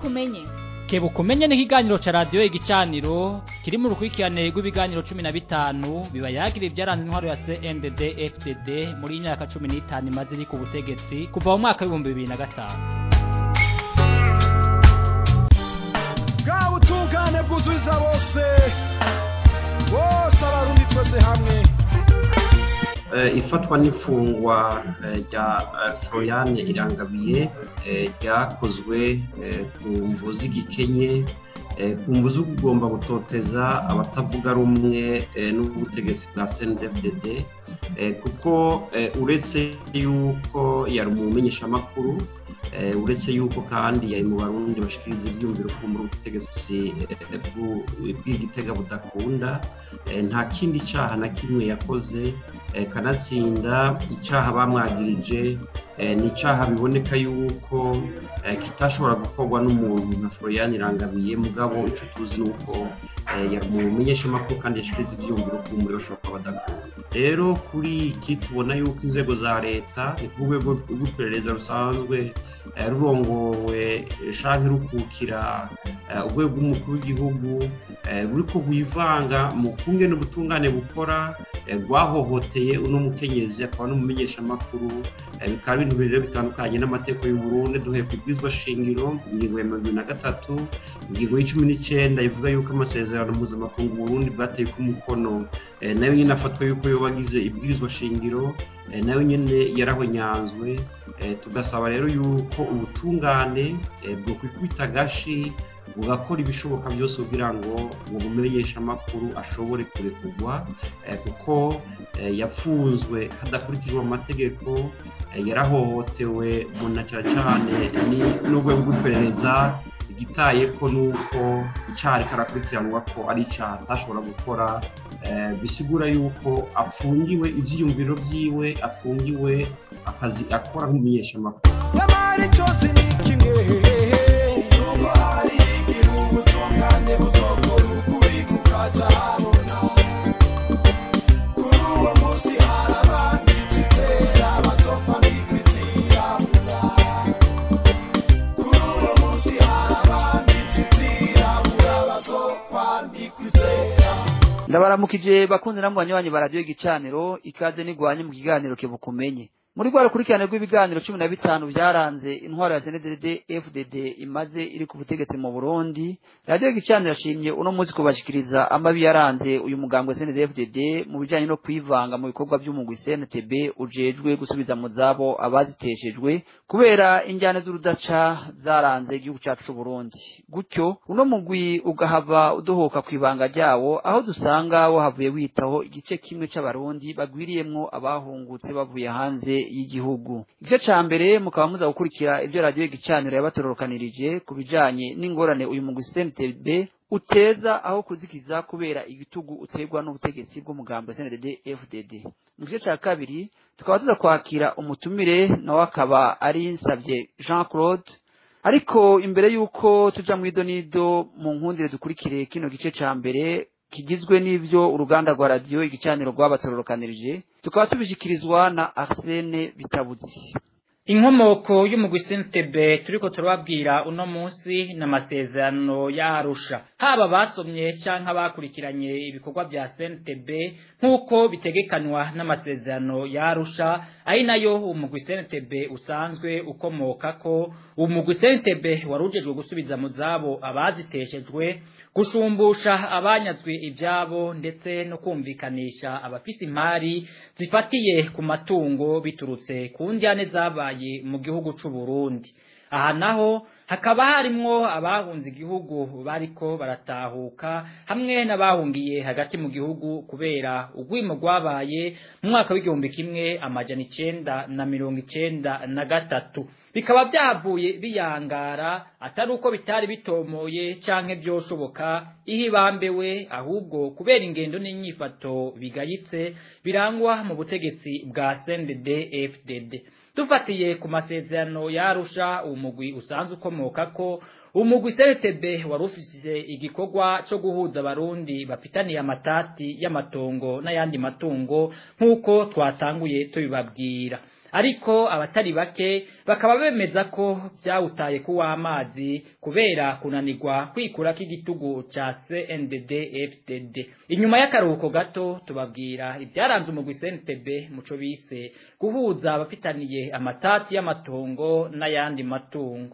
umenye kebuka umenye n'ikiganiro ca radiyo igicaniro kiri mu rukurikirane rw'ibiganiro cumi na bitanu biba yagira ibyaranze intwaro ya cndd fdd muri iyi myaka cumi n'itanu imaze iri ku butegetsi kuva mu mwaka w'ibihumbi bibiri na gatanu bwa butungane bwuzuza bose bose abarundi twese hamwe ifatwa n'ifungwa rya floriane irangabiye ryakozwe ku mvu z'igikenye ku mvu zo kugomba gutoteza abatavuga rumwe n'ubutegetsi bwa cndfdd kuko uretse yuko yari umumenyeshamakuru uretse yuko kandi yari mu barundi bashikiriza ibyumviro ko muri ubutegetsi bw'igitega budakunda nta kindi cyaha na kimwe yakoze kanatsinda icyaha bamwagirije ni icyaha biboneka yuko kitashobora gukorwa n'umuntu nka florian irangabiye mugabo icyo tuzi ni uko yari umumenyeshamakuru kandi yashikiriza ibyumviro ko muri bashobora kuba badakunda rero kuri iki tubona yuko inzego za leta ni ku rwego rw'iperereza rusanzwe rurongowe shanke rukukira urwego rw'umukuru w'igihugu ruri ko rwivanga mu kumwe n'ubutungane bukora rwahohoteye uno mukenyezi akaba n'umumenyeshamakuru bikaba ibintu rero bitandukanye n'amategeko y'uburundi duhe ku bwizwa shingiro ingingo ya mirongo na gatatu ingingo y'icumi n'icyenda ivuga yuko amasezerano mpuzamakungu burundi bwateye ku mukono nayo nyine afatwa yuko yoba agize ibwirizwa shingiro nayo nyine yarahonyanzwe tugasaba rero yuko ubutungane bwo kwikubita agashi bugakora ibishoboka byose kugira ngo uwo mumenyeshamakuru ashobore kurekurwa kuko yafunzwe hadakurikijwe amategeko yarahohotewe na cyane cyane n'urwego rw'iperereza igitaye ko nuko icyaha ariko arakurikiranwa ko ari icyaha atashobora gukora bisigura yuko afungiwe ibyiyumviro byiwe afungiwe akazi akora nk'umumenyeshamakuru nyamara cyose ni kimwe nubwo hari igihugu tungane buzokora ukuri kukaja habona kuri uwo munsi hari abandi twizera bazopfa bikwitiyabura kuri uwo munsi hari abandi twizirabura bazopfa bikwizera ndabaramukije bakunze namwe banywanyi ba radiyo igicaniro ikaze nigwanye mu kiganiro kebuka umenye muri rwa rukurikirane rw'ibiganiro cumi na bitanu byaranze intwaro ya cndd fdd imaze iri ku butegetsi mu burundi radiyo gicaniro yashimye uno munsi kubashikiriza amabi yaranze uyu mugambwe cndd fdd mu bijyanye no kwivanga mu bikorwa by'umugwi cntb ujejwe gusubiza mu zabo abaziteshejwe kubera injyane z'urudaca zaranze igihugu cyacu c'uburundi gutyo uno mugwi ugahava udohoka ku ibanga ryawo aho dusanga wahavuye witaho igice kimwe c'abarundi bagwiriyemwo abahungutse bavuye hanze y'igihugu igice ca mbere mukaba muza gukurikira ibyo radiyo igicaniro yabatororokanirije ku bijanye n'ingorane uyu mugwi CNTB uteza aho kuzikiza kubera igitugu uterwa n'ubutegetsi bw'umugambo CNDD FDD mu gice ca kabiri tukaba tuza kwakira umutumire nawe akaba ari nsavye Jean Claude ariko imbere y'uko tuja mu idonido mu nkundire dukurikire kino gice ca mbere kigizwe n'ivyo uruganda rwa radiyo igicaniro rwabatororokanirije tukaba tubishikirizwa na Arsene Bitabuzi inkomoko y'umugwi sentebe turiko turababwira uno munsi n'amasezerano y'arusha haba basomye canke abakurikiranye ibikorwa vya sentebe nk'uko bitegekanwa n'amasezerano y'arusha ari nayo umugwi sentebe usanzwe ukomokako umugwi sentebe warujejwe gusubiza mu zabo abaziteshejwe gushumbusha abanyazwe ibyabo ndetse no kumvikanisha abafise imari zifatiye ku matungo biturutse ku njyane zabaye mu gihugu c'u Burundi aha naho hakaba harimwo abahunze igihugu bariko baratahuka hamwe n'abahungiye hagati mu gihugu kubera ugwimo rwabaye mu mwaka w'igihumbi kimwe amajana icenda na mirongo icenda na gatatu bikaba byavuye biyangara atari uko bitari bitomoye canke byoshoboka ihibambewe ahubwo kubera ingendo n'inyifato bigayitse birangwa mu butegetsi bwa CNDD FDD dufatiye ku masezerano yarusha umugwi usanzwe ukomoka ko umugwi CRTB wari ufise igikorwa cyo guhuza abarundi bafitaniye amatati y'amatongo n'ayandi matungo nk'uko twatanguye tubibabwira ariko abatari bake bakaba bemeza ko byawutaye kuwa amazi kubera kunanirwa kwikura k'igitugu ca CNDD FDD inyuma y'akaruhuko gato tubabwira ibyaranze umugwi CNTB muco bise guhuza abafitaniye amatati y'amatongo n'ayandi matungo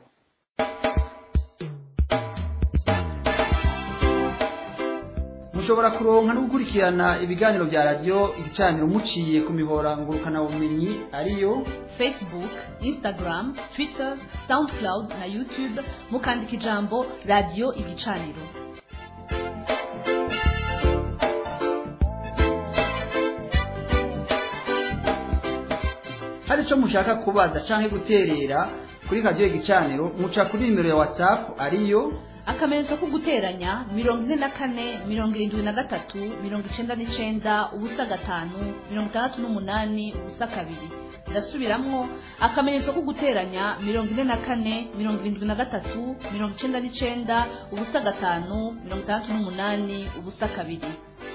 mushobora kuronka no gukurikirana ibiganiro bya radiyo igicaniro muciye ku mihora ngurukanabumenyi ariyo facebook instagram twitter soundcloud na youtube mukandika ijambo radiyo igicaniro hari icyo mushaka kubaza cyangwa guterera kuri radiyo igicaniro muca kuri nimero ya watsapu ariyo akamenyetso ko guteranya mirongo ine na kane mirongo irindwi na gatatu mirongo icenda n'icenda ubusa gatanu mirongo itandatu n'umunani ubusa kabiri ndasubiramwo akamenyetso ko guteranya mirongo ine na kane mirongo irindwi na gatatu mirongo icenda n'icenda ubusa gatanu mirongo itandatu n'umunani ubusa kabiri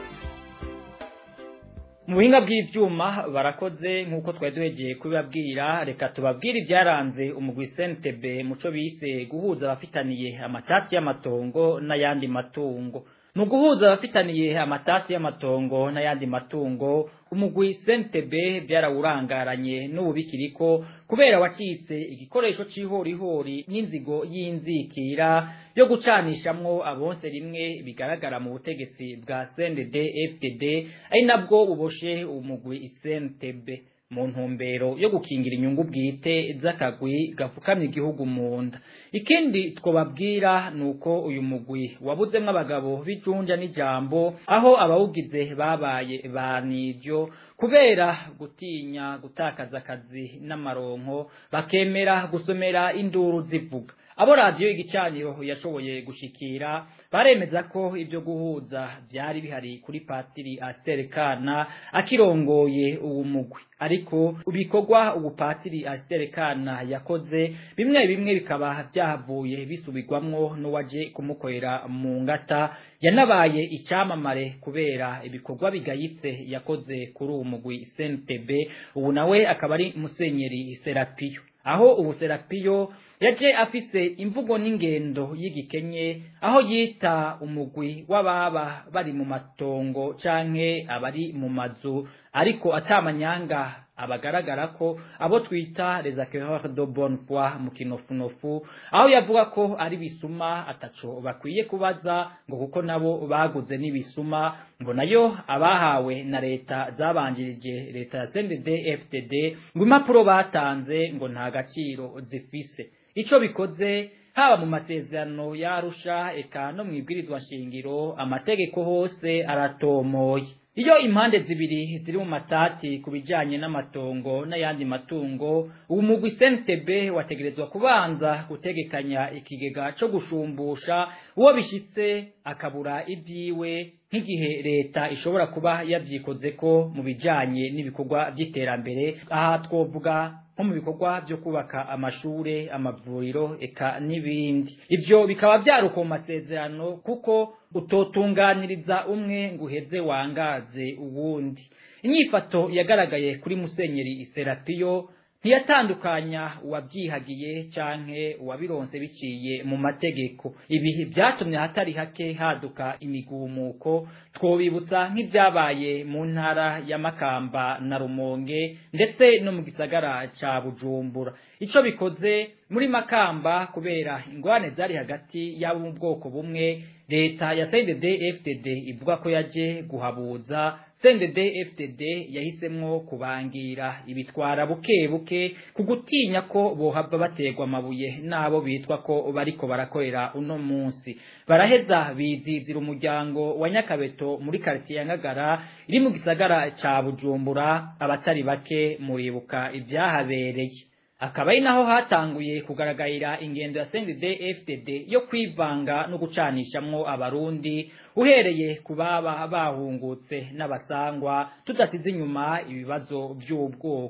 mu buhinga bw'ivyuma barakoze nk'uko twari duhegeye kubibabwira reka tubabwire ibyaranze umugwi CNTB muco bise guhuza abafitaniye amatati y'amatongo n'ayandi matungo mu guhuza abafitaniye amatati y'amatongo n'ayandi matungo umugwi CNTB byarawurangaranye n'ububikiriko kubera wacitse igikoresho c'ihorihori n'inzigo y'inzikira yo gucanishamwo abonse rimwe bigaragara mu butegetsi bwa CNDD FDD ari nabwo buboshe umugwi CNTB mu ntumbero yo gukingira inyungu bwite z'akagwi gafukamye igihugu mu nda ikindi twobabwira ni uko uyu mugwi wabuzemwo abagabo b'icunja n'ijambo aho abawugize babaye ba nivyo kubera gutinya gutakaza akazi n'amaronko bakemera gusomera induru zivuga abo radiyo igicaniro yashoboye gushikira baremeza ko ibyo guhuza byari bihari kuri patiri Asiteri Kana akirongoye uwo mugwi ariko ibikorwa ubu patiri Asiteri Kana yakoze bimwe bimwe bikaba byahavuye bisubirwamwo n'uwaje kumukorera mu ngata yanabaye icyamamare kubera ibikorwa bigayitse yakoze kuri uwo mugwi CNTB ubu nawe akaba ari musenyeri Serapiyo aho ubu Serapiyo yaje afise imvugo n'ingendo y'igikenye aho yita umugwi w'ababa bari mu matongo canke abari mu mazu ariko atamanyanga abagaragara ko abo twita les acquéreurs de bonne foi mu kinofunofu aho yavuga ko ari bisuma ataco bakwiye kubaza ngo kuko nabo baguze n'ibisuma ngo nayo abahawe na leta zabanjirije leta ya CNDD FDD ngo impapuro batanze ngo nta gaciro zifise ico bikoze haba mu masezerano yarusha eka no mu ibwirizwa shingiro amategeko hose aratomoye iyo impande zibiri ziri mu matati ku bijanye n'amatongo n'ayandi matungo ubu mugwi CNTB wategerezwa kubanza gutegekanya ikigega co gushumbusha uwo bishitse akabura ibyiwe nk'igihe leta ishobora kuba yavyikoze ko mu bijanye n'ibikorwa by'iterambere aha twovuga nko mu bikorwa byo kubaka amashure amavuriro eka n'ibindi ivyo bikaba vyaruko mu masezerano kuko utotunganiriza umwe ngo uheze wangaze uwundi inyifato yagaragaye kuri musenyeri Serapiyo ntiyatandukanya uwabyihagiye canke uwabironse biciye mu mategeko ibi byatumye ahatari hake haduka imigumuko twobibutsa nk'ibyabaye mu ntara ya Makamba na Rumonge ndetse no mu gisagara ca Bujumbura ico bikoze muri Makamba kubera ingwane zari hagati y'abo mu bwoko bumwe leta ya CNDD FDD ivuga ko yaje guhabuza CNDD FDD yahisemwo kubangira ibitwara buke buke ku gutinya ko bohava bategwa amabuye nabo bitwa ko bariko barakorera uno munsi baraheza bizizira umuryango wa Nyakabeto muri quartier ya Ngagara iri mu gisagara ca Bujumbura abatari bake muribuka ibyahabereye akaba ari naho hatanguye kugaragarira ingendo ya CNDD FDD yo kwivanga no gucanishamwo abarundi uhereye ku baba bahungutse n'abasangwa tudasize inyuma ibibazo by'ubwoko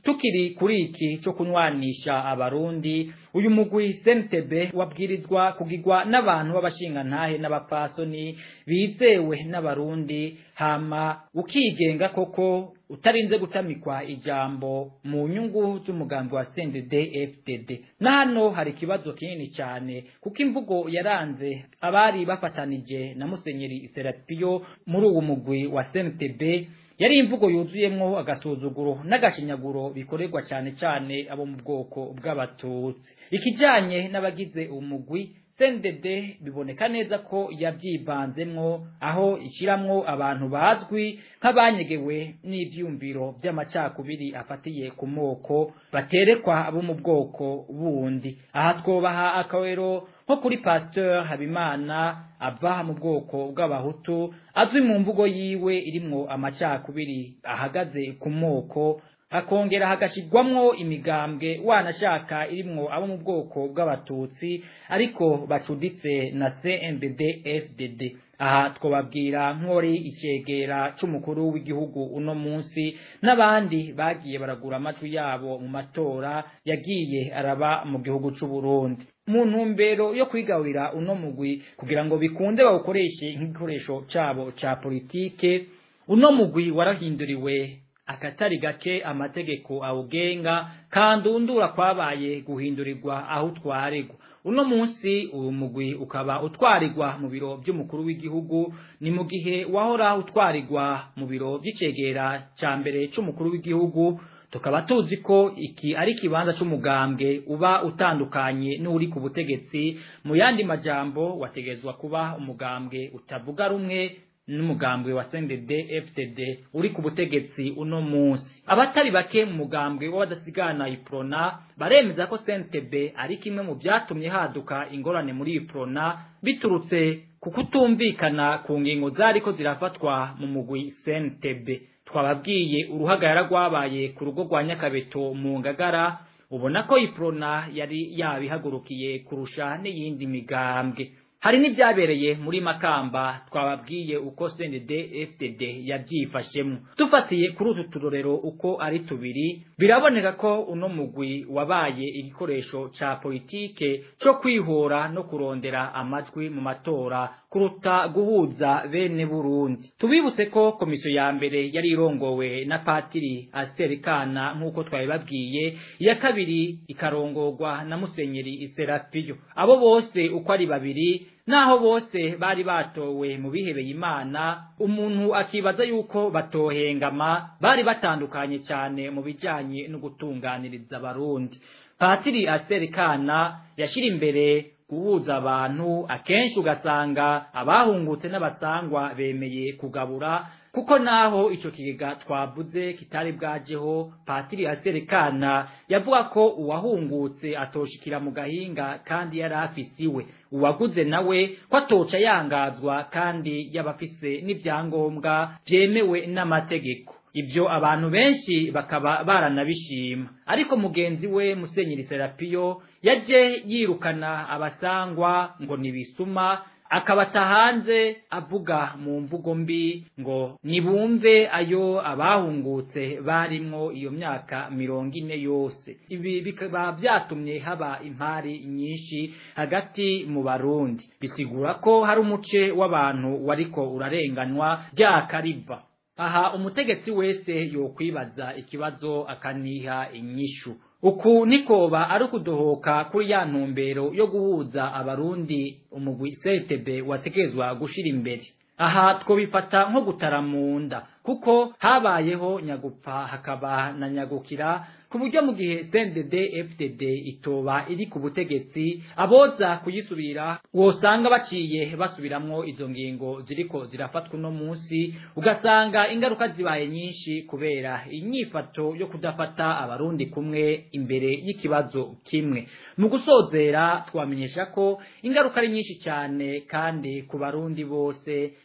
tukiri kuri iki cyo kunywanisha abarundi uyu mugwi sentebe wabwirizwa kugirwa n'abantu b'abashingantahe n'abapfasoni bizewe n'abarundi hama ukigenga koko utarinze gutamikwa ijambo mu nyungu z'umugambi wa CNDD FDD na hano hari ikibazo kinini cyane kuko imvugo yaranze abari bafatanije na Musenyeri Serapio muri uwo mugwi wa CNTB yari imvugo yuzuyemwo agasuzuguro n'agashinyaguro bikorerwa cyane cyane abo mu bwoko bw'abatutsi ikijanye n'abagize umugwi sendede biboneka neza ko yabyivanzemwo aho ishiramwo abantu bazwi nk'abanyegewe n'ivyumviro by'amacakubiri afatiye ku moko baterekwa abo mu bwoko bundi aha twobaha akawero nko kuri pasteur habimana ava mu bwoko bw'abahutu azwi mu mvugo yiwe irimwo amacakubiri ahagaze ku moko hakongera hagashirwamwo imigambwe wanashaka irimwo abo mu bwoko bw'abatutsi ariko bacuditse na CNDD FDD aha twababwira nk'ori icegera c'umukuru w'igihugu uno munsi n'abandi bagiye baragura amajwi yabo mu matora yagiye araba mu gihugu c'u Burundi mu ntumbero yo kwigaburira uno mugwi kugira ngo bikunde bawukoreshe nk'igikoresho cabo ca politike uno mugwi warahinduriwe akatari gake amategeko awugenga kandi undura kwabaye guhindurirwa aho utwarirwa uno munsi uyu mugwi ukaba utwarirwa mu biro by'umukuru w'igihugu ni mu gihe wahora utwarirwa mu biro by'icegera ca mbere c'umukuru w'igihugu tukaba tuzi ko iki ari ikibanza c'umugambwe uba utandukanye n'uri ku butegetsi mu yandi majambo wategezwa kuba umugambwe utavuga rumwe n'umugambwe wa CNDD FDD uri ku butegetsi uno munsi abatari bake mu mugambwe w'abadasigana iprona baremeza ko CNTB ari kimwe mu byatumye haduka ingorane muri iprona biturutse ku kutumvikana ku ngingo zariko zirafatwa mu mugwi CNTB twababwiye uruhagarara rwabaye ku rugo rwa Nyakabeto mu Ngagara ubona ko iprona yari yabihagurukiye kurusha n'iyindi migambwe hari n'ibyabereye muri makamba twababwiye uko CNDD FDD yabyifashemo dufatiye kuri utu turorero uko ari tubiri biraboneka ko uno mugwi wabaye igikoresho ca politike co kwihora no kurondera amajwi mu matora kuruta guhuza bene Burundi tubibutse ko komisiyo ya mbere yari irongowe na patiri Aster Kana nk'uko twabibabwiye iya kabiri ikarongorwa na Musenyeri Iserapio abo bose uko ari babiri naho bose bari batowe mu bihebeye imana umuntu akibaza yuko batohengama bari batandukanye cyane mu bijyanye no gutunganiriza abarundi patiri aserikana yashyira imbere guhuza abantu akenshi ugasanga abahungutse n'abasangwa bemeye kugabura kuko naho ico kigega twavuze kitari bwajeho patiri aserekana yavuga ko uwahungutse atoshikira mu gahinga kandi yari afisiwe uwaguze nawe ko atoca yangazwa kandi yabafise n'ivyangombwa vyemewe n'amategeko ivyo abantu benshi bakaba baranabishima ariko mugenzi we musenyeri serapiyo yaje yirukana abasangwa ngo nibisuma akabata hanze avuga mu mvugo mbi ngo nibumve ayo abahungutse barimwo iyo myaka mirongo ine yose ibi bikaba vyatumye haba impari nyinshi hagati mu barundi bisigura ko hari umuce w'abantu wariko urarenganwa ryakariva aha umutegetsi wese yokwibaza ikibazo akaniha inyishu uku nikoba ari ukudohoka kuri ya ntumbero yo guhuza abarundi umugwi setebe wategerezwa gushira imbere aha twobifata nko gutara mu nda kuko habayeho nyagupfa hakaba na nyagukira ku buryo mu gihe CNDD FDD itoba iri ku butegetsi aboza kuyisubira wosanga baciye basubiramwo izo ngingo ziriko zirafatwa no munsi ugasanga ingaruka zibaye nyinshi kubera inyifato yo kudafata abarundi kumwe imbere y'ikibazo kimwe mu gusozera twamenyesha ko ingaruka ari nyinshi cyane kandi ku barundi bose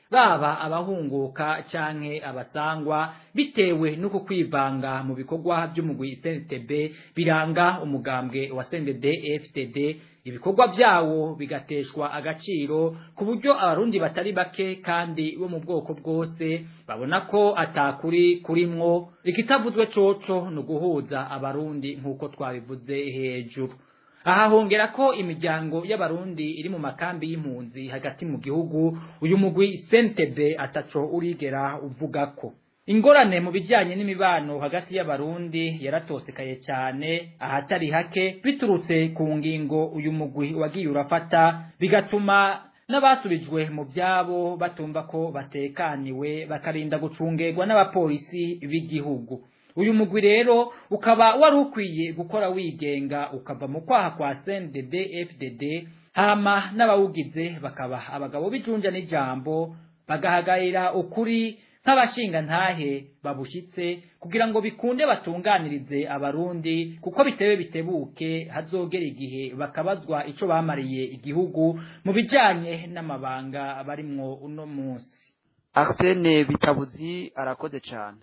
baba abahunguka canke abasangwa bitewe n'uko kwivanga mu bikorwa by'umugwi CNTB biranga umugambwe wa CNDD FDD ibikorwa vyawo bigateshwa agaciro ku buryo abarundi batari bake kandi bo mu bwoko bwose babona ko atakuri kurimwo ikitavuzwe coco ni uguhuza abarundi nk'uko twabivuze hejuru aha hongera ko imiryango y'abarundi iri mu makambi y'impunzi hagati mu gihugu uyu mugwi sentebe ataco urigera uvuga ko ingorane mu bijyanye n'imibano hagati y'abarundi yaratosekaye cyane ahatari hake biturutse ku ngingo uyu mugwi wagiye urafata bigatuma n'abasubijwe mu byabo batumva ko batekaniwe bakarinda gucungerwa n'abapolisi b'igihugu uyu mugwi rero ukaba wari ukwiye gukora wigenga ukava mu kwaha kwa CNDD FDD hama n'abawugize bakaba abagabo bijunja n'ijambo bagahagarira ukuri nk'abashinga ntahe babushyitse kugira ngo bikunde batunganirize abarundi kuko bitewe bitebuke hazogera igihe bakabazwa ico bamariye igihugu mu bijanye n'amabanga barimwo uno munsi Arsene Bitabuzi arakoze cyane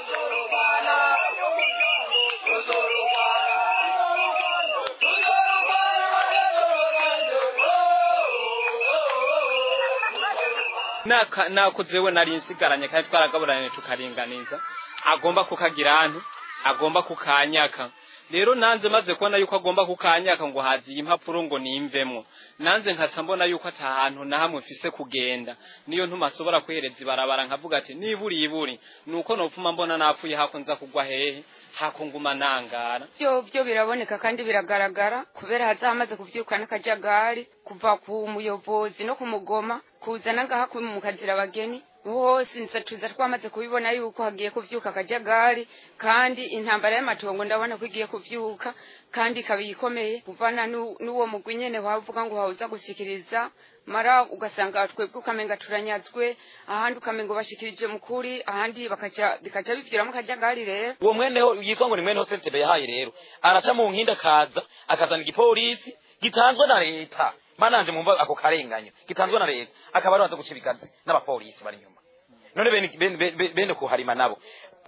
naka nakuzewe nari nsigaranye kandi twaragaburanye tukaringaniza agomba kukagira antu agomba kukanyaka rero nanze maze kubona yuko agomba kukanyaka ngo haziye impapuro ngo nimvemwo nanze nkaca mbona yuko ata hantu na hamwe mfise kugenda niyo ntuma asobora kwihereza ibarabara nkavuga ati niburi iburi nuko nopfuma mbona napfuye hako nza kugwa hehe hako nguma nangara byo byo biraboneka kandi biragaragara kubera hazamaze kuvyirukana akajagari kuva ku muyobozi no kumugoma kuzana ngaha mu kazira abageni hose nsatuza twamaze kubibona yuko hagiye kuvyuka akajagari kandi intambara y'amatongo ndabona ko igiye kuvyuka kandi ikaba ikomeye kuvana nu- n'uwo mugwi nyene wavuga ngo wawuza gushikiriza mara ugasanga twebwe ukamenga turanyazwe ahandi ukamenga bashikirije mukuri ahandi bakaca bikaca bivyiramo akajagari rero uwo mweneho yitwa ngo ni mweneho sentebe yahaye rero araca mu nkinda akaza akazana igipolisi gitanzwe na leta mananje mumva ako karenganyo gitanzwe na leta akaba arabanza guca ibigazi n'abapolisi bari inyuma none bene, bene, bene, bene kuharima nabo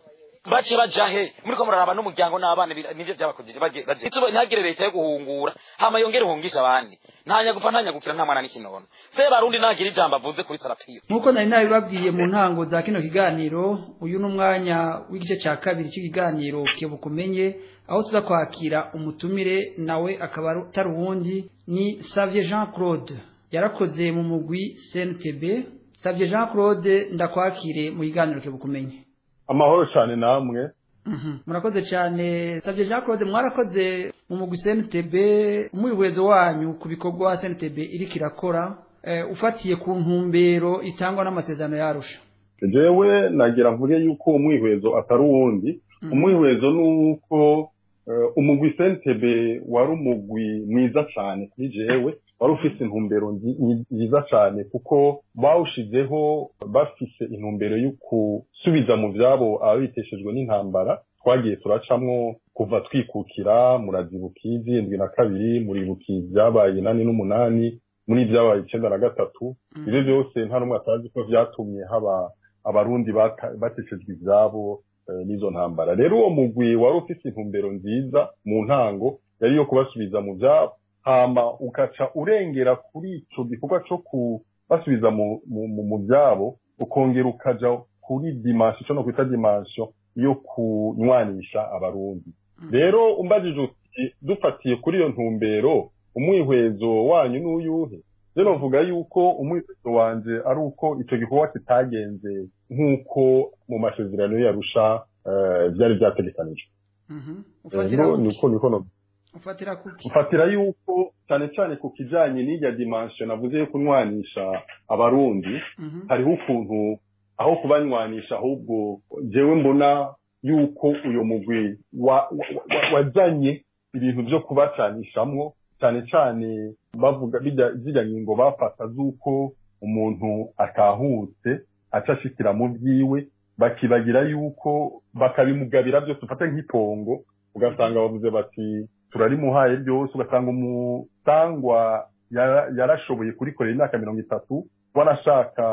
bace baja he muriko muraraba n'umuryango n'abana bira- nivyo vyabakojeje baje baje ituba ntagire leta yo guhungura hama yongere hungisha abandi ntanya gupfa ntanya gukira nta mwana n'ikinono se barundi nagira ijambo avuze kuri sarapiyo nk'uko nari nabibabwiye mu ntango za kino kiganiro uyu ni umwanya w'igice cya kabiri cy'ikiganiro kebukumenye aho tuza kwakira umutumire nawe akaba atari uwundi ni savye jean claude yarakoze mu mugwi cntb savye jean claude ndakwakire mu kiganiro kebukumenye amahoro cyane namwe Mhm. murakoze cyane savye jean claude mwarakoze mu mugwi cntb umwihwezo wanyu ku bikorwa cntb iriko irakora eh, ufatiye ku ntumbero itangwa n'amasezerano yarusha jewe nagira mvuge yuko umwihwezo atari uwundi umwihwezo ni uko eh, umugwi sentebe wari umugwi mwiza cyane kuri jewe wari ufise intumbero nzi- nyi- nziza cyane kuko bawushizeho bafise intumbero yo gusubiza mu vyabo ababiteshejwe n'intambara twagiye turacamwo kuva twikukira murazibuka izindwi na kabiri muribuka ibyabaye inani n'umunani muri ibyabaye icenda na gatatu ibyo byose nta n'umwe atazi ko vyatumye haba abarundi bata- bateshejwe ivyabo eh, n'izo ntambara rero uwo mugwi wari ufise intumbero nziza mu ntango yari iyo kubasubiza mu vyabo hama ukaca urengera kuri ico gikorwa co kubasubiza mu, mu, mu, mu vyabo ukongera ukaja kuri dimansiyo ico no kwita dimansiyo yo kunywanisha abarundi rero umbajije uti dufatiye kuri iyo ntumbero umwihwezo wanyu n'uyuhe je novuga yuko umwihwezo wanje ari uko ico gikorwa kitagenze nk'uko mu masezerano yarusha uh, vyari vyategekanijwe Mhm. Eh, ufatira no- kuki niko niko no ufatira kuki ufatira yuko cyane cyane ku kijanye n'irya dimansiyo navuze yo kunywanisha abarundi Mhm. hariho ukuntu aho kubanywanisha ahubwo jewe mbona yuko uyo mugwi wa- wa- wa- wazanye ibintu vyo kubacanishamwo cyane cyane bavuga bijya- zirya ngingo bafata z'uko umuntu atahutse aca ashikira mu vyiwe bakibagira yuko bakabimugabira byose ufate nk'itongo ugasanga bavuze bati turarimuhaye byose ugasanga umusangwa yara- yarashoboye kurikorera imyaka mirongo itatu wanashaka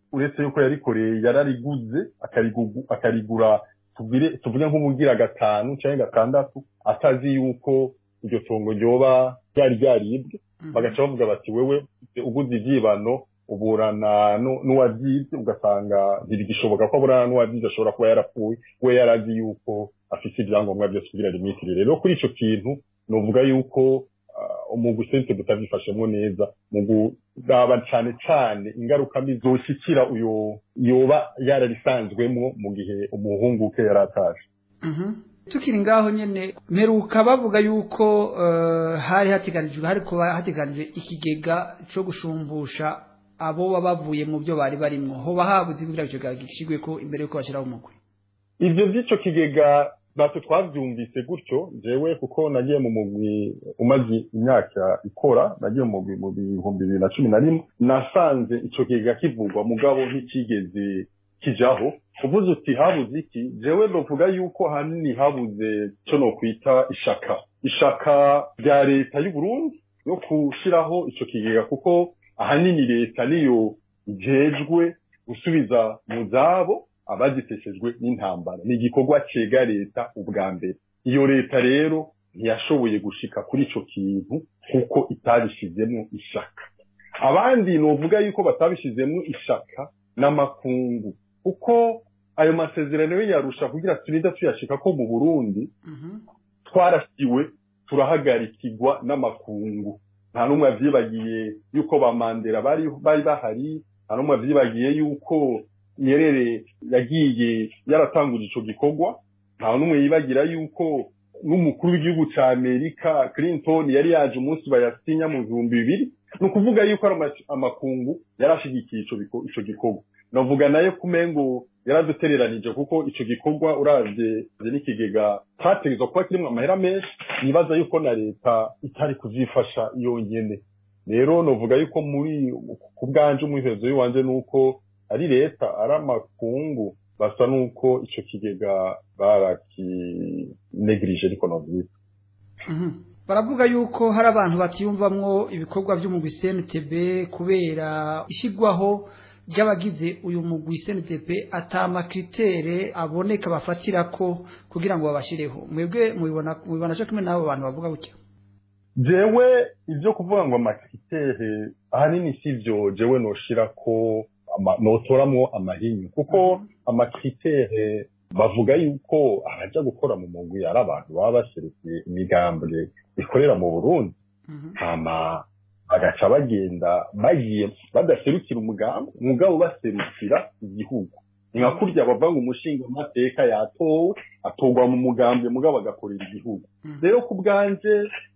uretse yuko yarikoreye yarariguze akarigugu- akarigura tugire tuvuge nk'ubugira gatanu cyangwa gatandatu atazi yuko iryo tongo ryoba ryari ryaribwe bagaca bavuga bati wewe uguze ibyibano uburana nu- n'uwabyibye ugasanga ntibigishoboka ko aburana n'uwabyibye ashobora kuba yarapfuye we yarazi yuko afite ibyangombwa byose kugira limitire rero kuri icyo kintu novuga yuko ah, umugwi sente butabyifashemo neza mu kuraba cyane cyane ingaruka mbi zoshikira uyo yoba yararisanzwemo mu gihe umuhungu ke yari ataje Mhm. tukiri ngaho nyene mperuka bavuga yuko eh, hari hateganijwe hari kuba hateganijwe ikigega co gushumbusha abo baba bavuye mu byo bari barimwo hoba habuze kugira ngo ico kigega gishigweko imbere yuko bashiraho umugwi ivyo vy'ico kigega natwe twavyumvise gutyo jewe kuko nagiye mu mugwi umaze imyaka ikora nagiye mu mugwi mu bihumbi bibiri na cumi na rimwe nasanze ico kigega kivugwa mugabo ntikigeze kijaho uvuze uti habuze iki jewe novuga yuko hanini habuze ico nokwita ishaka ishaka rya leta y'u Burundi yo gushiraho ico kigega kuko ahanini leta niyo ijejwe gusubiza mu zabo abagiteshejwe n'intambara ni igikorwa cega leta ubwa mbere iyo leta rero ntiyashoboye gushika kuri ico kintu kuko itabishizemo ishaka abandi novuga yuko batabishizemo ishaka n'amakungu kuko ayo masezerano yo yarusha kugira turinde tuyashika ko mu Burundi twarasiwe turahagarikirwa n'amakungu nta n'umwe avyibagiye yuko ba Mandela bari bari bahari nta n'umwe avyibagiye yuko Nyerere yagiye yaratanguje ico gikorwa nta n'umwe yibagira yuko n'umukuru w'igihugu ca Amerika Clinton yari yaje umunsi bayasinya mu bihumbi bibiri ni ukuvuga yuko ari ama- amakungu yarashigikiye ico biko- ico gikorwa navuga nayo kumengo yaradutereranije kuko ico gikorwa uravye n'ikigega categerezwa kuba kirimwo amahera menshi nibaza yuko na leta itari kuzifasha yonyene rero novuga yuko muri ku bwanje umwihezo w'iwanje nuko ari leta ari amakungu basa nuko ico kigega barakinegirije ariko novyita Mhm. baravuga yuko hari abantu batiyumvamwo ibikorwa by'umugwi CNTB kubera ishyirwaho ry'abagize uyu mugwi CNTB atamakritere aboneka bafatirako kugira ngo babashireho mwebwe mubibona mubibona cyo kimwe n'abo bantu bavuga gutyo jewe ivyo kuvuga ngo amakritere ahanini sivyo jewe noshirako ama- notoramwo amahinyu kuko amakritere bavuga yuko abaja gukora mu mugwi ari abantu baba baserukiye imigambwe ikorera mu burundi hama bagaca bagenda bagiye badaserukira umugambi umugabo baserukira igihugu ni nka kurya bavuga ngo umushinga amateka yatowe atorwa mu mugambi mugabo agakorera igihugu rero ku bwanje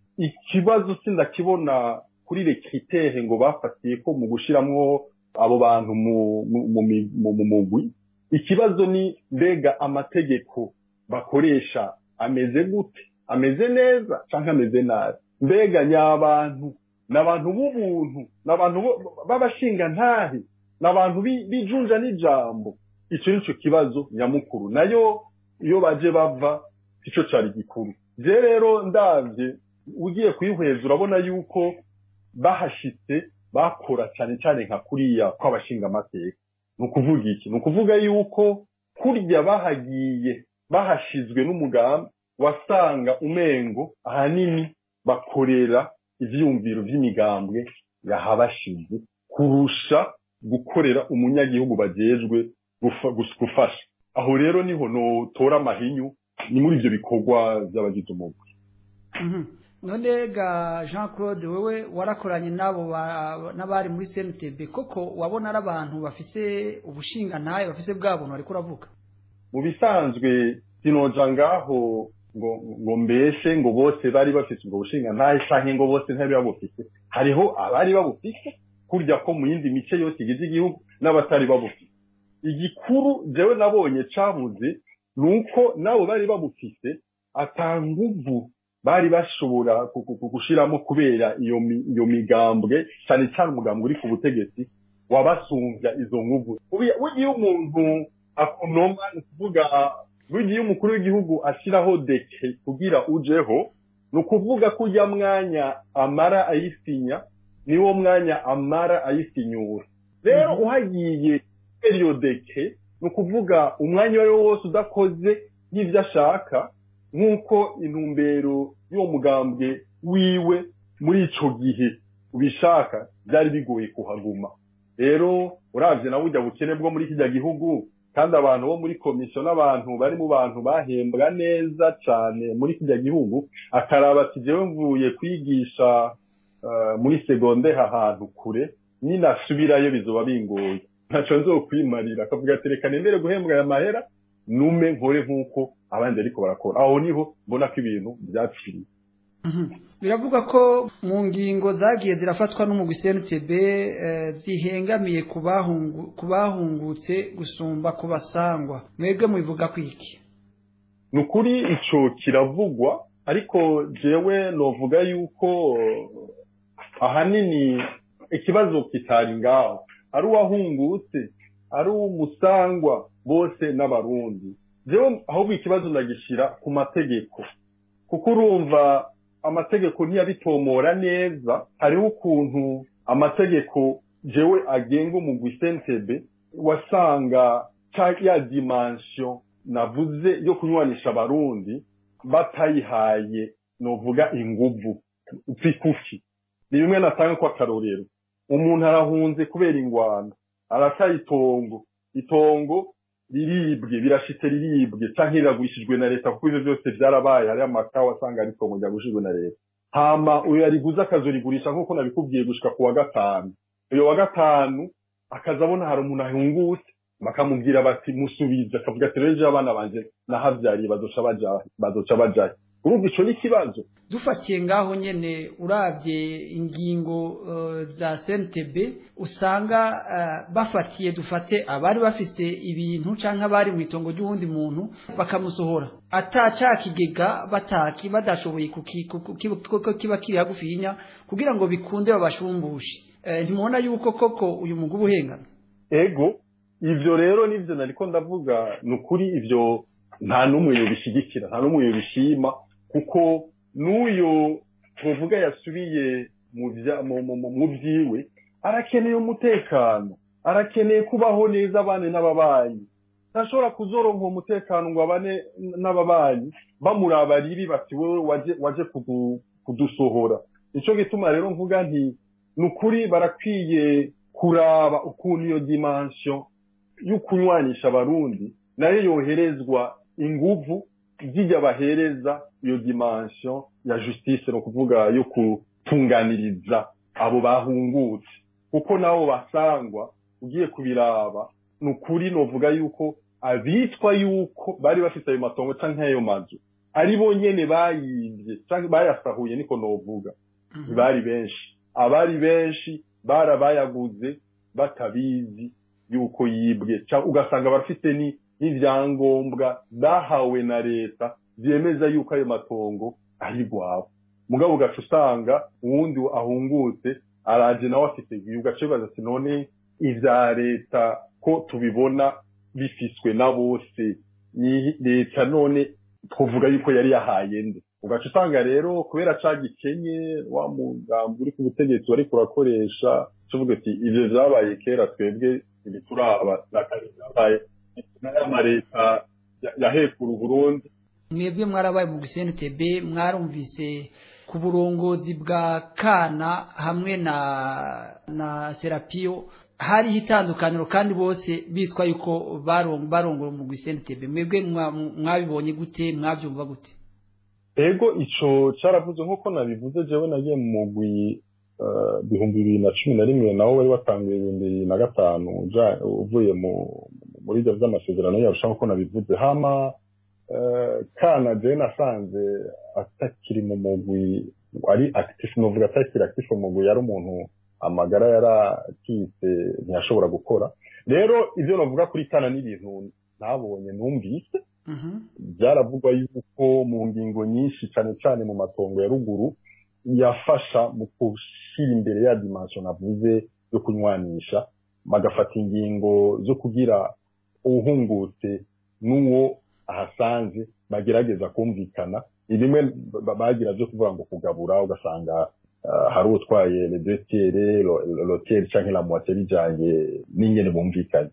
ikibazo sindakibona kuri rekritere ngo bafatiye ko mu gushiramwo abo bantu mu mu- mu mi- mu- mu mugwi ikibazo ni mbega amategeko bakoresha ameze gute ameze neza canke ameze nabi mbega nyabantu n'abantu b'ubuntu n'abantu bo- b'abashingantahe n'abantu bi- bijunja n'ijambo ico nico kibazo nyamukuru nayo iyo baje bava ico cari gikuru je rero ndavye ugiye kuyihweza urabona yuko bahashitse bakora cyane cyane nka kuriya kw'abashinga amateka ni ukuvuga iki ni ukuvuga yuko kurya bahagiye bahashizwe n'umugambi wasanga umengo ahanini bakorera ivyumviro vy'imigambwe yahabashize kurusha gukorera umunyagihugu bajejwe gufa- gus- gufasha aho rero niho notora amahinyu ni muri ivyo bikorwa vy'abagize umugwi Mhm. none ga Jean Claude wewe warakoranye nabo ba- n'abari muri CNTB koko wabona ari abantu bafise ubushinga ntaye bafise bwa buntu ariko uravuga mu bisanzwe sinoja ngaho ngo ngo mbeshe ngo bose bari bafise ubwo bushinga ntahe canke ngo bose ntari babufise hariho abari babufise kurya ko mu yindi mice yose igize igihugu n'abatari babufise igikuru jewe nabonye cabuze ni uko nabo bari babufise ata nguvu bari bashobora ku- ku- ku- gushiramo kubera iyo mi- iyo migambwe cyane cyane umugambwe uri ku butegetsi wabasumbya izo nguvu Ubu- burya iyo umuntu akunoma ni ukuvuga burya iyo umukuru w'igihugu ashyiraho deke kugira ujeho ni ukuvuga ko ujya mwanya amara ayisinya niwo mwanya amara ayisinyura rero uhagiye periyodeke ni ukuvuga umwanya uwo ari wo wose udakoze nk'ibyo ashaka nk'uko intumbero y'uwo mugambwe wiwe muri ico gihe ubishaka byari bigoye kuhaguma rero uravye nawe ujya bukene bwo muri kijya gihugu kandi abantu bo muri komisiyo n'abantu bari mu bantu bahembwa neza cyane muri kijya gihugu akaraba ati jewe mvuye kwigisha eh, muri segonde ahantu kure ninasubirayo bizoba bingoye ntaco nzokwimarira akavuga ati reka nemere guhembwa aya mahera nume nkore nk'uko abandi ariko barakora aho niho mbona ko ibintu byapfiriye biravuga ko mu ngingo zagiye zirafatwa n'umugwi CNTB eh, zihengamiye ku bahungu- ku bahungutse gusumba ku basangwa mwebwe mubivuga kwiki ni ukuri ico kiravugwa ariko jewe novuga yuko eh, ahanini ikibazo kitari ngaho ari uwahungutse ari umusangwa bose n'abarundi jewe ahubwo ikibazo ndagishira ku mategeko kuko urumva amategeko ntiyabitomora neza hariho ukuntu amategeko jewe agenga umugwi sentebe wasanga ca ya dimension navuze yo kunywanisha abarundi batayihaye novuga inguvu zikufi ni bimwe natanga ko akarorero umuntu arahunze kubera ingwano arataye itongo itongo riribwe birashitse riribwe canke riragurishijwe na leta kuko ivyo byose vyarabaye hariho amaka wasanga ari itongo ryagurishijwe na leta hama uyo yariguze akazorigurisha nk'uko nabikubwiye gushika ku wa gatanu uyo wa gatanu akaza abona hari umuntu ahungutse bakamubwira bati musubize akavuga ati rero ejo abana banje nahavyariye bazoca baja bazoca bajayo urumva ico ni ikibazo dufatiye ngaho nyene uravye ingingo eh, za CNTB usanga eh, bafatiye dufate abari bafise ibintu canke abari mu itongo ry'uwundi muntu bakamusohora ata ca kigega bataki badashoboye kuki- kuku- kibu- kuko kiba kiri hagufinya kugira ngo bikunde babashumbushe Eh, ntimubona yuko koko uyu mugwi uba uhengana ego ivyo rero nivyo nariko ndavuga ni ukuri ivyo nta n'umwe yobishigikira nta n'umwe yobishima kuko n'uyo tuvuga yasubiye mu vya- mu- mu- mu- mu vyiwe arakeneye umutekano arakeneye kubaho neza abane n'ababanyi ntashobora kuzoronka uwo mutekano ngo abane n'ababanyi bamuraba ribi bati wewe waje waje kudu- kudusohora nico gituma rero mvuga nti ni ukuri barakwiye kuraba ukuntu iyo dimension yo kunywanisha abarundi nayo yoherezwa inguvu zijya bahereza iyo dimension ya justice ni ukuvuga yo gutunganiriza abo bahungutse kuko nabo basangwa ugiye kubiraba ni ukuri novuga yuko abitwa yuko bari bafite ayo matongo canke ayo mazu ari bo nyene bayivye canke bayasahuye niko novuga bari benshi abari benshi barabayaguze batabizi yuko yibwe Ca- ugasanga barafite ni n'ivyangombwa bahawe na leta vyemeza yuko ayo matongo ari rwabo mugabo ugaca usanga uwundi ahungutse araje nawe afite igihe ugaca wibaza ati none ivya leta ko tubibona bifiswe na bose ni leta none twovuga yuko yari yahaye nde ugaca usanga rero kubera ca gikenye wa mugambi uri ku butegetsi wariko urakoresha tuvuga ati ivyo vyabaye kera twebwe ibituraba nakari vyabaye n'amaleta yahekura uburundi mwebwe mwarabaye mu CNTB mwarumvise ku burongozi bwa kana hamwe na na Serapio hariho itandukaniro kandi bose bitwa yuko barongo barongora mu CNTB mwebwe mwa- mwabibonye gute mwabyumva gute ego ico caravuze nk'uko nabivuze jewe nagiye mu mugwi eh, bihumbi bibiri na cumi na rimwe nawo wari watanguye ibihumbi bibiri na gatanu uja- uvuye mu muri ivyo vy'amasezerano yarusha nk'uko nabivuze hama eh, kana jewe nasanze atakiri mu mugwi ari active novuga atakiri active mu mugwi yari umuntu amagara yarakitse ntiyashobora gukora rero ivyo novuga kuri kana n'ibintu ntabonye numvise byaravugwa yuko mu ngingo nyinshi cyane cyane mu matongo ya ruguru yafasha mu gushyira imbere ya dimension navuze yo kunywanisha bagafata ingingo zo kugira uwuhungutse n'uwo ahasanze bagerageza kumvikana ni bimwe ba- bagira byo kuvuga ngo kugabura ugasanga ah, hari utwaye le deux tiers lo- lo- lo tiers canke la moitié bijanye n'ingene bumvikanye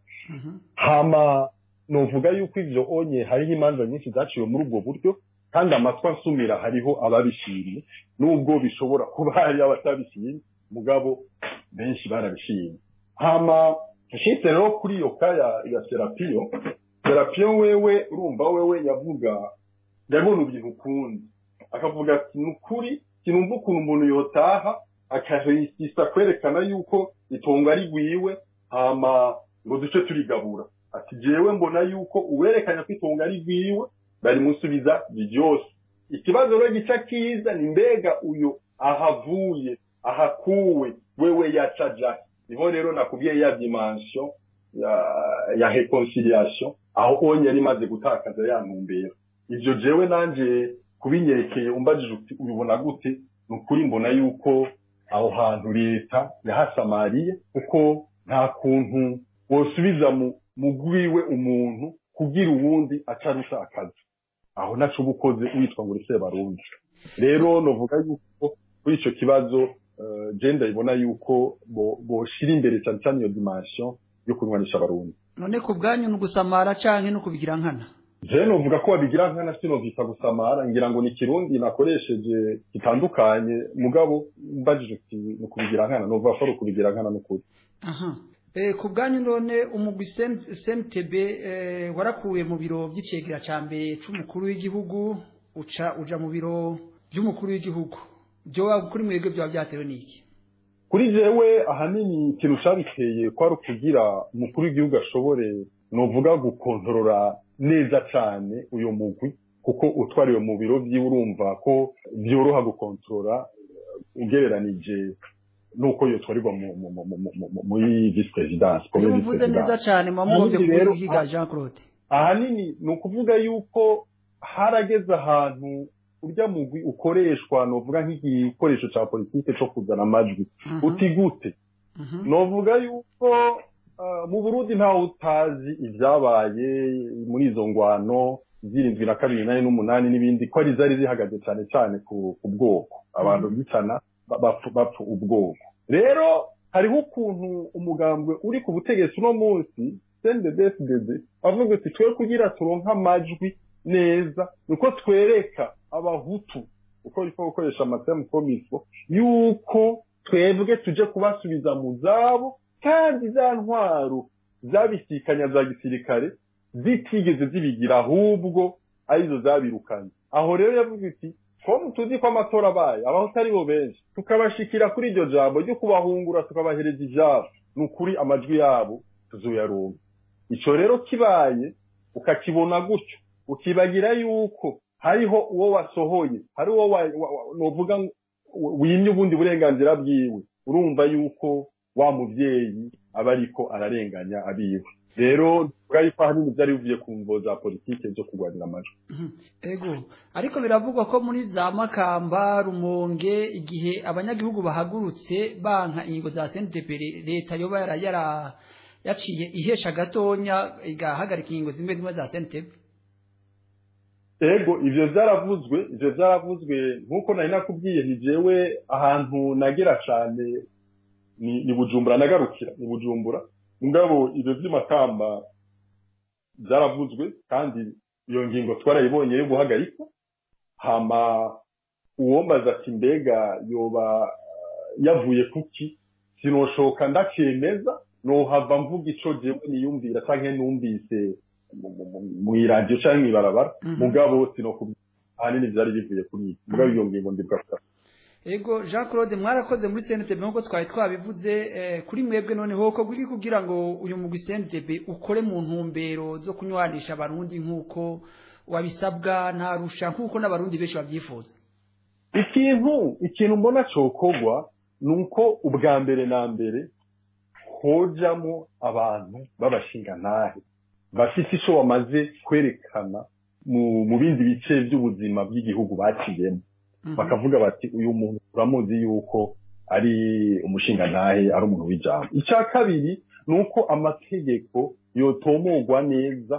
hama novuga yuko ivyo onye hariho imanza nyinshi zaciwe muri ubwo buryo kandi amatwi ansumira hariho ababishimye nubwo bishobora kuba hari abatabishimye mugabo benshi barabishimye hama nshitse rero kuri iyo ka ya, ya serapiyo serapiyo wewe urumva wewe yavuga yabona ibintu ukundi akavuga ati ni ukuri sinumva ukuntu umuntu yotaha akahisa kwerekana yuko itongo ari rwiwe hama ngo duce turigabura ati jewe mbona yuko uwerekanya ko itongo ari rwiwe barimusubiza byose ikibazo rero gica kiza ni mbega uyo ahavuye ahakuwe wewe yacaja niho rero nakubwiye ya dimension ya, ya reconciliation aho onye yari imaze gutakaza ya ntumbero ivyo jewe nanje kubinyerekeye umbajije uti ubibona gute ni ukuri mbona yuko aho hantu leta yahasamariye kuko nta kuntu wosubiza mu mugwiwe umuntu kugira uwundi acarusha akazi aho naco uba ukoze witwa ngo uri barundi rero novuga yuko kuri ico kibazo uh, je ndabibona yuko bo- boshira imbere cane cane iyo dimension yo kunywanisha abarundi none ku bwanyu ni ugusamara canke no kubigira nkana je novuga ko babigira nkana sinovita gusamara ngira ngo ni kirundi nakoresheje gitandukanye mugabo mbajije uti ni ukubigira nkana novuga ko ari ukubigira nkana n'ukuri aha Eh, ku bwanyu none umugwi CNTB eh, warakuwe mu biro by'icegera ca mbere c'umukuru w'igihugu uca uja mu biro by'umukuru w'igihugu byo kuri mwebwe byaba byatewe n'iki kuri jewe ahanini ikintu cabiteye kwari ukugira umukuru w'igihugu ashobore novuga gukontorora neza cane uyo mugwi kuko utwariwe mu biro vyiwe urumva ko vyoroha gukontorora eh, ugereranije nuko yotwarirwa mu- mu- mu- mu- mu- mu- muri vice presidence iyo premier vice muvuze neza presidence. cane mwamugombye Ahanini rero, kuvuga Jean Claude ahanini ni ukuvuga yuko harageze ahantu urya mugwi ukoreshwa novuga nk'igikoresho ca politike co kuzana amajwi Mhm. uti gute Mhm. novuga yuko ah, mu burundi ntawe utazi ivyabaye muri izo ngwano zirindwi na kabiri nane n'umunani n'ibindi ko ari zari zihagaze cane cane ku, ku bwoko abantu bicana ba- bapfu bapfu ubwoko rero hariho ukuntu umugambwe uri ku butegetsi uno munsi CNDD-FDD bavuga ati twe kugira turonke amajwi neza nuko twereka abahutu uko ariko gukoresha amatemu komiso yuko twebwe tuje kubasubiza mu zabo kandi za ntwaro zabisikanya za gisirikare zitigeze zibigira ahubwo arizo zabirukanye aho rero yavuga iti ko tuzi ko amatora abaye abahutu ari bo benshi tukabashikira kuri iryo jambo ryo kubahungura tukabahereza ijabo ni ukuri amajwi yabo tuzoyaronka ico rero kibaye ukakibona gutyo ukibagira yuko hariho uwo wasohoye hari uwo wa- wa- wa- novuga ngo wimye ubundi burenganzira bwiwe urumva yuko wa muvyeyi aba ariko ararenganya abiwe rero tuvuga yuko ahanini vyari bivuye ku mvo za politike zo kurwanira amajwi ego ariko biravugwa ko muri za makamba rumonge igihe abanyagihugu bahagurutse banka ingingo za CNTB leta yoba yara yara yaciye ihesha gatonya igahagarika ingingo zimwe zimwe za CNTB ego ivyo vyaravuzwe ivyo vyaravuzwe nk'uko nari nakubwiye ni jewe ahantu nagera cane ni, ni bujumbura nagarukira ni bujumbura mugabo ivyo vy'imakamba vyaravuzwe kandi iyo ngingo twarayibonye yo guhagarikwa hama uwombaza ati mbega yoba eh, yavuye kuki sinoshoka ndakemeza nohava mvuga ico jewe niyumvira canke numvise mu- mu- mu- mw'iradiyo canke mw'ibarabara Mhm. mugabo sinokubwira ahanini vyari bivuye kuri iki mugabo iyo ngingo ndibuka ego Jean Claude mwarakoze muri CNTB nkuko twari twabivuze eh, kuri mwebwe noneho ko kuki kugira ngo uyu mugwi CNTB ukore mu ntumbero zo kunywanisha abarundi nkuko wabisabwa ntarusha nkuko n'abarundi benshi babyifuza ikintu ikintu mbona cokorwa ni uko ubwa mbere na mbere hojamo abantu b'abashingantahe bafite ico bamaze kwerekana mu, mu bindi bice vy'ubuzima bw'igihugu baciyemo bakavuga bati uyu muntu turamuzi yuko ari umushingantahe ari umuntu w'ijambo icya kabiri ni uko amategeko yotomogwa neza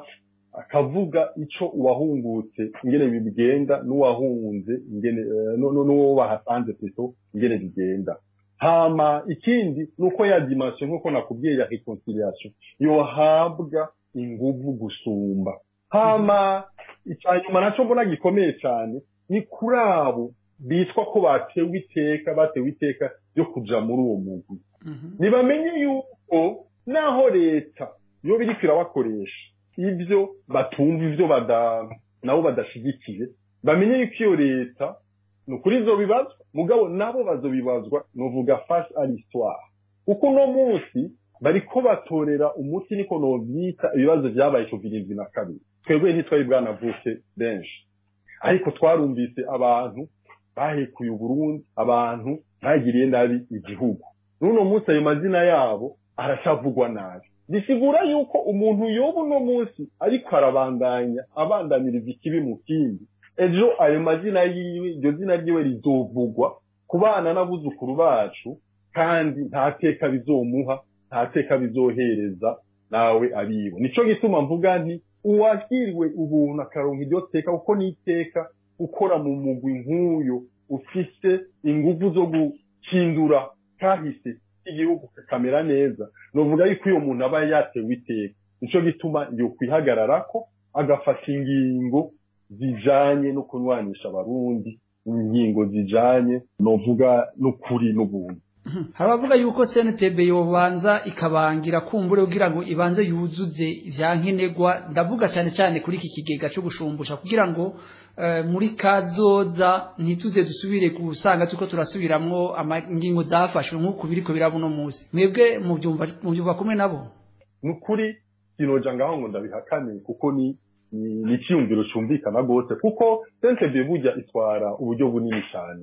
akavuga ico uwahungutse ingene bigenda n'uwahunze ingene eh, nu- nu- n'uwo bahasanze plutôt ingene bigenda hama ikindi nuko ya dimension nkuko nakubwiye ya reconciliation yohabwa inguvu gusumba hama icyanyuma naco mbona gikomeye cyane ni kuri abo bitwa ko batewe iteka batewe iteka ryo kuja muri uwo mugwi ntibamenye yuko naho leta yo biriko irabakoresha ibyo batumva ibyo bada nabo badashigikiye bamenye yuko iyo leta ni ukuri izobibazwa mugabo nabo bazobibazwa novuga face à l'histoire kuko uno munsi bariko batorera umuti niko novyita ibibazo vyabaye ku birindwi na kabiri twebwe ntitwari bwanavuke benshi ariko twarumvise abantu bahekuye uburundi abantu bagiriye nabi igihugu n'uno munsi ayo mazina yabo aracavugwa nabi bisigura yuko umuntu yoba uno munsi ariko arabandanya abandaniriza ikibi mu kindi ejo ayo mazina yiwe iryo zina ryiwe rizovugwa ku bana n'abuzukuru bacu kandi nta teka bizomuha nta teka bizohereza nawe abiwe nico gituma mvuga nti uwagiriwe ubuntu akaronka iryo teka kuko ni iteka ukora mu mugwi nk'uyo ufise inguvu zo guhindura kahise igihugu kakamera neza novuga yuko uyo muntu aba yatewe iteka nico gituma yokwihagararako agafata ingingo zijanye no kunywanisha abarundi ingingo zijanye novuga n'ukuri n'ubuntu hari abavuga yuko CNTB yobanza ikabangira kumbure kugira ngo ibanze yuzuze ivya nkenerwa ndavuga cyane cyane kuri iki kigega cyo gushumbusha kugira ngo eh, muri kazoza ntituze dusubire gusanga tuko turasubiramwo ingingo zafashwe nk'uko biriko biraba uno munsi mwebwe mubyumva mubyumva kumwe nabo nukuri sinoja ngaho ngo ndabihakane kuko ni ni ni icyiyumviro cyumvikana rwose kuko CNTB burya itwara uburyo bunini cyane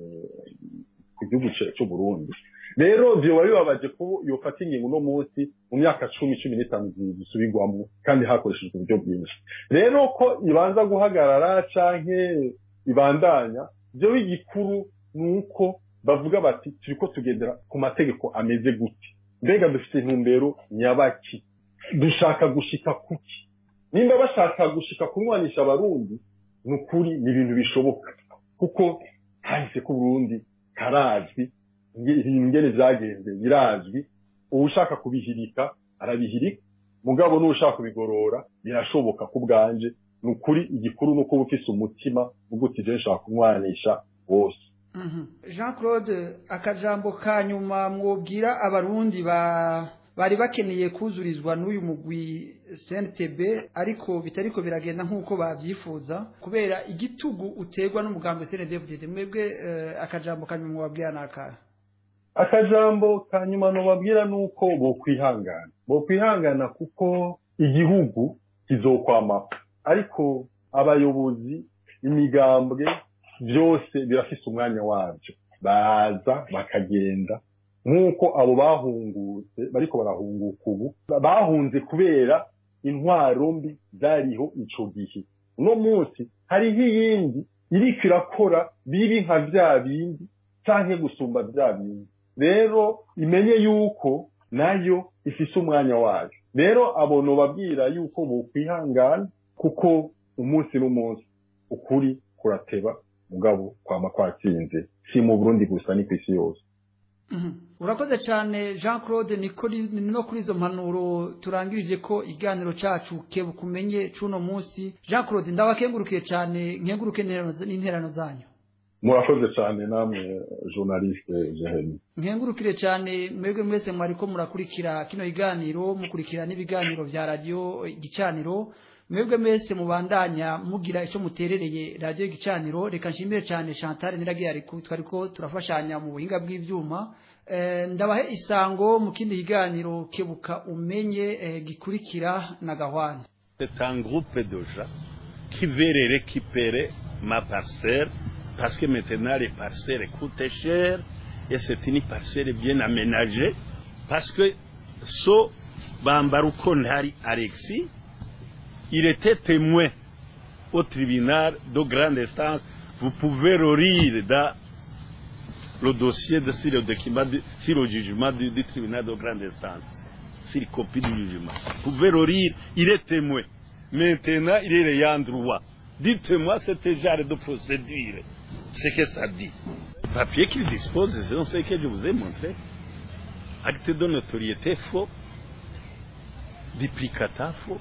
ku gihugu ce- c'u Burundi rero vyoba bibabaje ko yofata ingingo uno munsi mu myaka cumi cumi n'itanu zi- zisubirwamo kandi hakoreshejwe uburyo bwinshi rero ko ibanza guhagarara canke ibandanya vyo igikuru ni uko bavuga bati turiko tugendera ku mategeko ameze gute mbega dufite intumbero nyabaki dushaka gushika kuki nimba bashaka gushika kunywanisha abarundi ni ukuri ni ibintu bishoboka kuko kahise k'uburundi karazwi nge- ingene vyagenze birazwi uwushaka kubihirika arabihirika mugabo n'uwushaka kubigorora birashoboka ku bwanje ni ukuri igikuru ni uko uba ufise umutima uvuga uti je nshaka kunywanisha bose Jean Claude akajambo ka nyuma mwobwira abarundi ba bari bakeneye kuzurizwa n'uyu mugwi CNTB ariko bitariko biragenda nk'uko bavyifuza kubera igitugu utegwa n'umugambi CNDD mwebwe eh, akajambo ka nyuma mwabwira naka akajambo ka nyuma nobabwira ni uko bokwihangana bokwihangana kuko igihugu kizokwamaho ariko abayobozi imigambwe byose birafise umwanya wabyo baza bakagenda nk'uko abo bahungutse bariko barahunguka ubu bahunze kubera intwaro mbi zariho ico gihe uno munsi hariho iyindi iriko irakora bibi nka vya bindi canke gusumba vya bindi rero imenye yuko nayo ifise umwanya wayo rero abo nobabwira yuko bokwihangana kuko umunsi n'umunsi ukuri kurateba mugabo kwama kwatsinze si mu burundi gusa ni kw'isi yose urakoze cyane jean claude niko ni no kuri izo mpanuro turangirije ko ikiganiro cyacu kebukumenye c'uno munsi jean claude ndabakengurukiye cyane nkenguruke n'interano zanyu murakoze cyane namwe journaliste jeheni nkengurukire cyane mwebwe mwese mwariko murakurikira kino kiganiro mukurikira n'ibiganiro vya radio igicaniro mwebwe mwese mubandanya mugira ico muterereye radio igicaniro reka nshimire cyane Chantal niragiye ariko twariko turafashanya mu buhinga bw'ivyuma eh, ndabahe isango mu kindi kiganiro kebuka umenye eh, gikurikira na gahwana C'est un groupe de gens qui veulent récupérer ma parcelle parce que maintenant les parcelles coûtent cher et c'est une parcelle bien aménagée parce que so Bambaruko Ntari Alexis il était témoin au tribunal de grande instance vous pouvez le lire dans le dossier de sur le document de- sur le jugement du, du tribunal de grande instance sur copie du jugement vous pouvez le lire il est témoin Maintenant, il est l'ayant droit. Dites-moi cette genre de procédure. Ce que ça dit. Papier qu'il dispose, c'est ce que je vous ai montré. Acte de notoriété faux. Duplicata faux.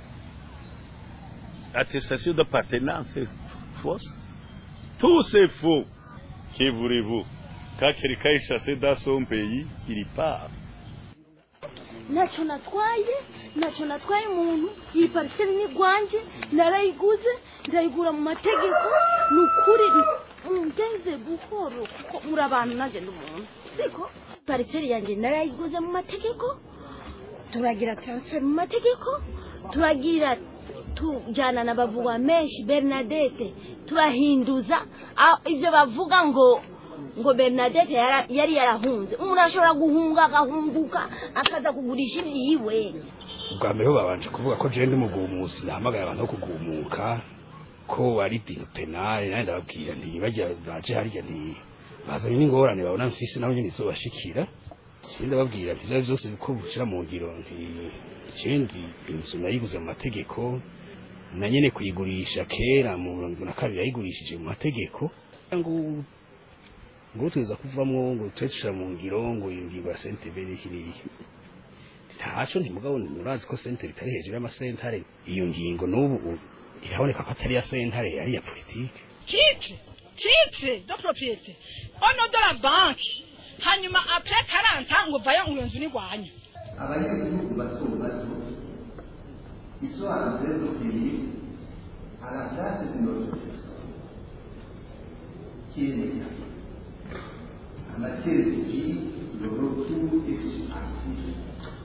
Attestation d'appartenance fausse. Tout c'est faux. Que voulez-vous Quand quelqu'un est chassé dans son pays, il part. ntacyo natwaye ntacyo natwaye umuntu iyi pariseri ni rwanjye narayiguze ndayigura mu mategeko ni ukuri ngenze buhoro kuko muri abantu nanjye ndi umuntu siko pariseri yanjye narayiguze mu mategeko turagira taransiferi mu mategeko turagira tujyana na bavuga menshi bernadette turahinduza Ah, ibyo bavuga ngo ngo bernadette yara- yari yarahunze umuntu ashobora guhunga agahunguka akaza kugurisha ibyiwe ubwa mbere ho babanje kuvuga ko jewe ndi mugumusi nahamagaye abantu bo kugumuka ko ari ibintu penale nanjye ndababwira nti bajya baje harya nti bazanye n'ingorane babona mfise nabo nyene izobashikira jewe ndababwira nti ivyo vyose ko bushira mu ngiro nti jewe ndi inzu nayiguze mu mategeko na nyene kuyigurisha kera mu mirongo ibiri na kabiri yayigurishije mu mategeko ngo ngo tuza kuvamwo ngo tube dushira mu ngiro ngo iyo ngingo ya sentebe n'iki n'iki ntaco ntimugabo murazi ko sentare itari hejuru y'amasentare iyo ngingo n'ubu u- iraboneka ko atari ya sentare ari iya politike titre titre de propriété ono de la banque hanyuma après 40 ngo vayo ngo iyo nzu nigwanya abanyagihugu bato bato ils sont en train de payer à la place de notre personne qui est l'État. En matière civile, le retour est suspensif.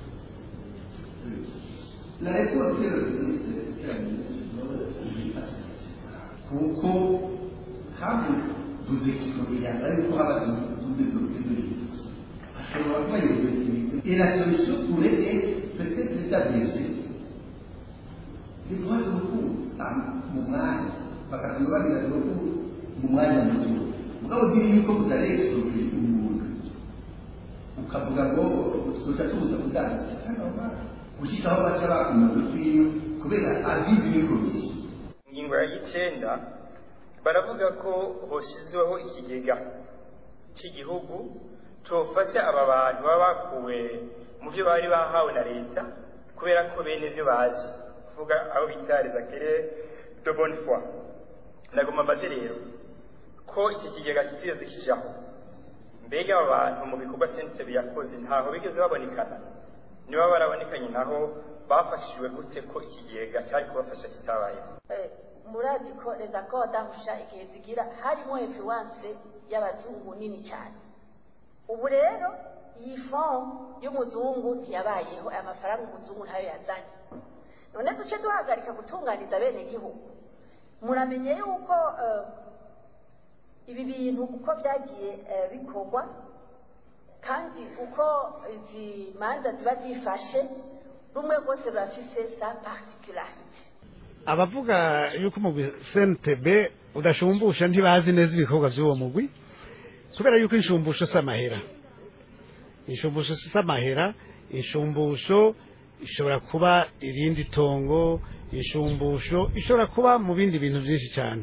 La réponse que le ministre de la ministre kuko kandi tuzikikorera ariko haba tubidoke duhinze ashobora kuba yumvise et la solution pourrait être peut-être d'établir des droits de recours mu mwanya bakatuma bagira recours mu mwanya muto mugabo ugira yuko mutarekitoke umuntu ukavuga ngo tuzoca tubuza kudandaza kandi aho bana gushikaho baca bakuma dutwiyo kubera abizi ni komisiyo ingingo ya y'icenda baravuga ko hoshyizweho ikigega cy'igihugu cofasha aba bantu baba bakuwe mu byo bari bahawe na leta kubera ko bene ivyo bazi kuvuga abo bita les acquéreurs de bonne foi ndagomba mbaze rero ko iki kigega kitigeze kijaho mbega aba bantu mu bikorwa sentebe yakoze ntaho bigeze babonekana niba barabonekanye naho bafashijwe gute ko ikigega cyari kubafasha kitabayeho murazi ko leta ko badahusha igihe zigira harimo influence y'abazungu nini cyane ubu rero iyi fomu y'umuzungu ntiyabayeho aya mafaranga umuzungu ntayo yazanye none duce duhagarika gutunganiza bene gihugu muramenye yuko eh, ibi bintu uko byagiye eh, bikorwa kandi uko izi manza ziba zifashe rumwe rwose rurafise sa particularite abavuga yuko umugwi CNTB udashumbusha ntibazi neza ibikorwa by'uwo mugwi kubera yuko inshumbusho si amahera inshumbusho si amahera inshumbusho ishobora kuba irindi tongo inshumbusho ishobora kuba mu bindi bintu byinshi cyane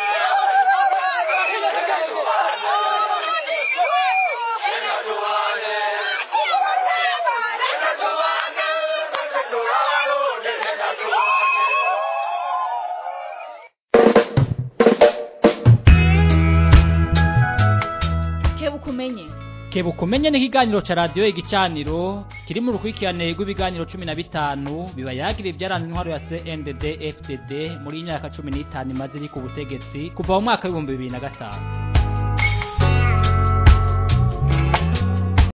kebuka umenye kebuka umenye n'ikiganiro ca radiyo igicaniro kiri mu rukurikirane rw'ibiganiro cumi na bitanu biba yagira ibyaranze intwaro ya CNDD FDD muri iyi myaka cumi n'itanu imaze iri ku butegetsi kuva mu mwaka w'ibihumbi bibiri na gatanu